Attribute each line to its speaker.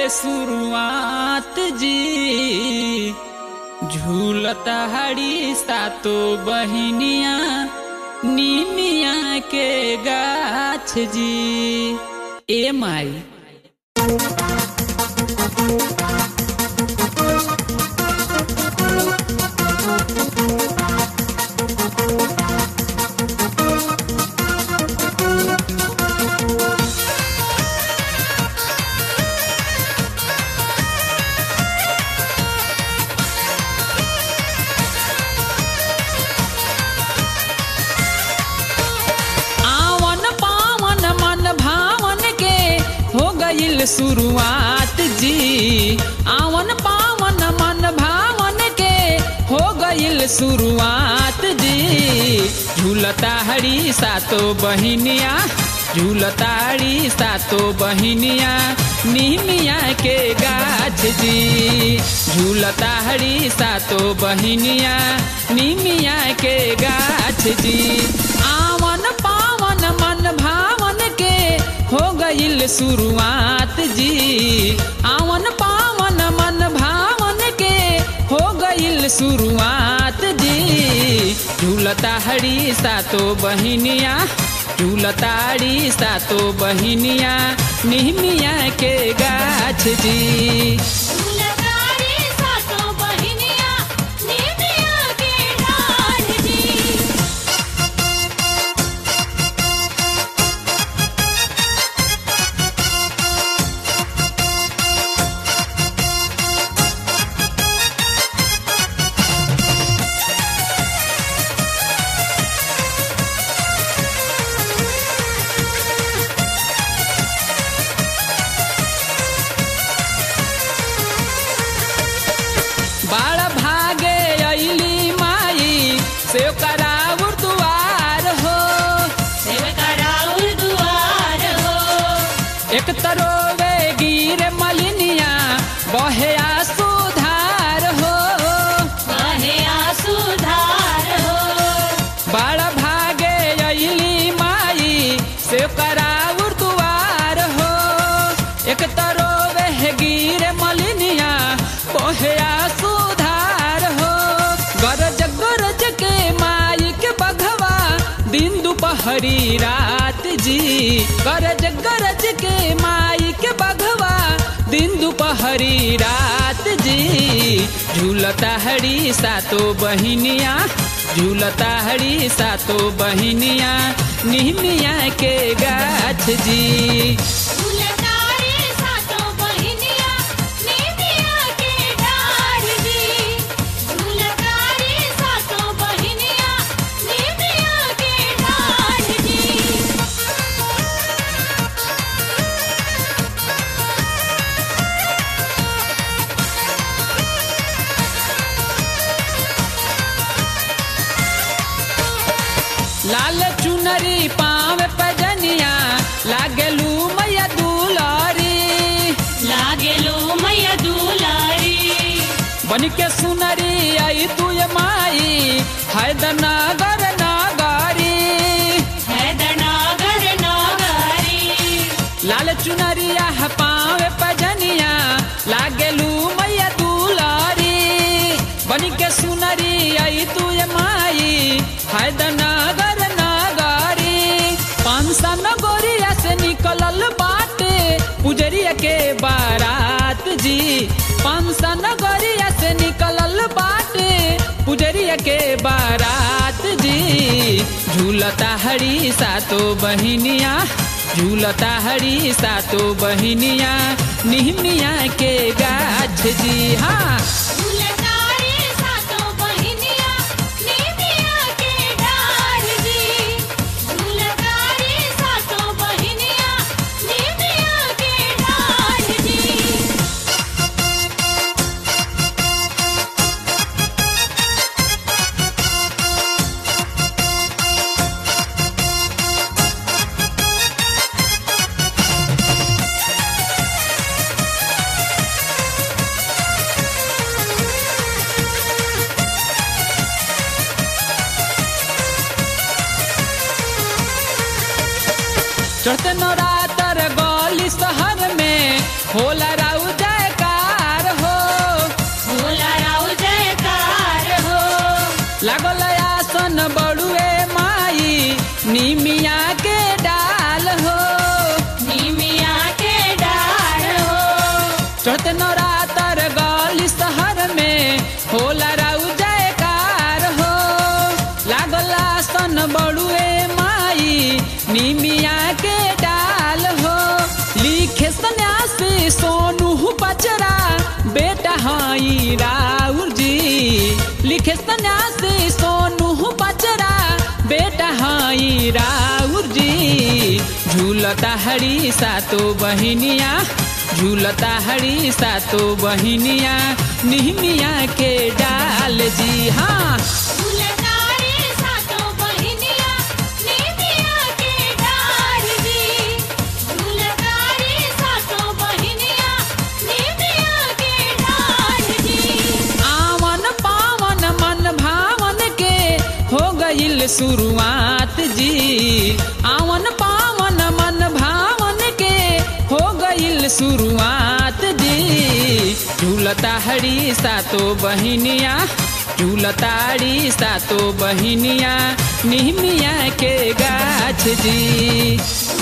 Speaker 1: शुरुआत जी झूलता हड़ी सातो बहिनिया नीमिया के गाछ जी ए माई आवन पावन मन भावन के हो गईल शुरुआत जी आवन पावन मन भावन के हो गईल शुरुआत जी झूलता हरी सातो बहिनिया झूलताड़ी सातो बहिनिया निमिया के गाछ जी झूलता हरी सातो बहिनिया निमिया के गाछ जी आवन पावन मन भावन के हो गईल शुरुआत जी आवन पावन मन भावन के हो गईल शुरुआत जी झूलता हरी सातो बहिनिया झूलताड़ी सातो बहिनिया निहमिया के गाछ जी
Speaker 2: फूलकारी सातो बहिनिया निमिया के डाढ़ जी
Speaker 1: बाड़ भागे अली माई से कराउर दुआर हो
Speaker 2: सेवकराउर दुआर हो
Speaker 1: एक तरोवे गिर मलिनिया बहे सुधार हो
Speaker 2: बहे आसुधार हो
Speaker 1: बाड़ भागे अली माई से कराउर दुआर हो एक तरोवे गिर मलिनिया बहे सुधार हो गरज गरज के माई के बघवा दिन दुपहरी रात जी गरज गरज के माई के बघवा दिन दुपहरी रात जी झूलता हरी सातो बहिनिया झूलता हरी सातो बहिनिया निहमिया के गाछ जी
Speaker 2: फूलकारी सातो बहिनिया निमिया के डाढ़ जी फूलकारी सातो बहिनिया निमिया के डाढ़ जी
Speaker 1: लाल चुनरी पाव पजनिया लागलू मैया दुलारी
Speaker 2: लागेलो मैया दुलारी
Speaker 1: बन के सुनरी आई तू ये माई हैदनगर नागारी
Speaker 2: हैदनागर नागारी
Speaker 1: लाल चुनरिया पाव पजनिया लागलू मैया दुलारी बन के सुनरी आई तू ये माई हैदनगर नागारी पांसा नगोरिया से निकलल बाटे पुजरिया के बारात जी पांसा नगरिया से निकलल बाटे पुजरिया के बारात जी झूलता हरी सातो बहिनिया झूलता हरी सातो बहिनिया निहमिया के गाछ जी हाँ
Speaker 2: फूलकारी सातो बहिनिया निमिया के डाढ़ जी फूलकारी सातो बहिनिया निमिया के डाढ़ जी
Speaker 1: चढ़ते नवरातर गली शहर में होला राउ जयकार हो
Speaker 2: भोला राव जयकार हो
Speaker 1: लागल आसन बड़ुए माई निमिया के डाल हो
Speaker 2: निमिया के डार हो
Speaker 1: चौथ नवरातर गली शहर में होला राउ जयकार हो लागल आसन बड़ुए माई निमिया के डाल हो लिखे सन्यासी सोनू बचरा बेटा हाई राउर जी लिखे सन्यासी सोनू बचरा बेटा हाई राउर जी झूलता हरी सातो बहिनिया झूलता हरी सातो बहिनिया निहमिया के डाल जी हाँ
Speaker 2: झूलतारे सातों बहिनिया निमिया के डार जी झूलतारे सातों बहिनिया निमिया के डार जी
Speaker 1: आवन पावन मन भावन के हो गईल शुरुआत जी आवन पावन मन भावन के हो गईल शुरुआत जी झूलता हरी सातो बहिनिया झूलताड़ी सातो बहिनिया निहमिया के गाछ जी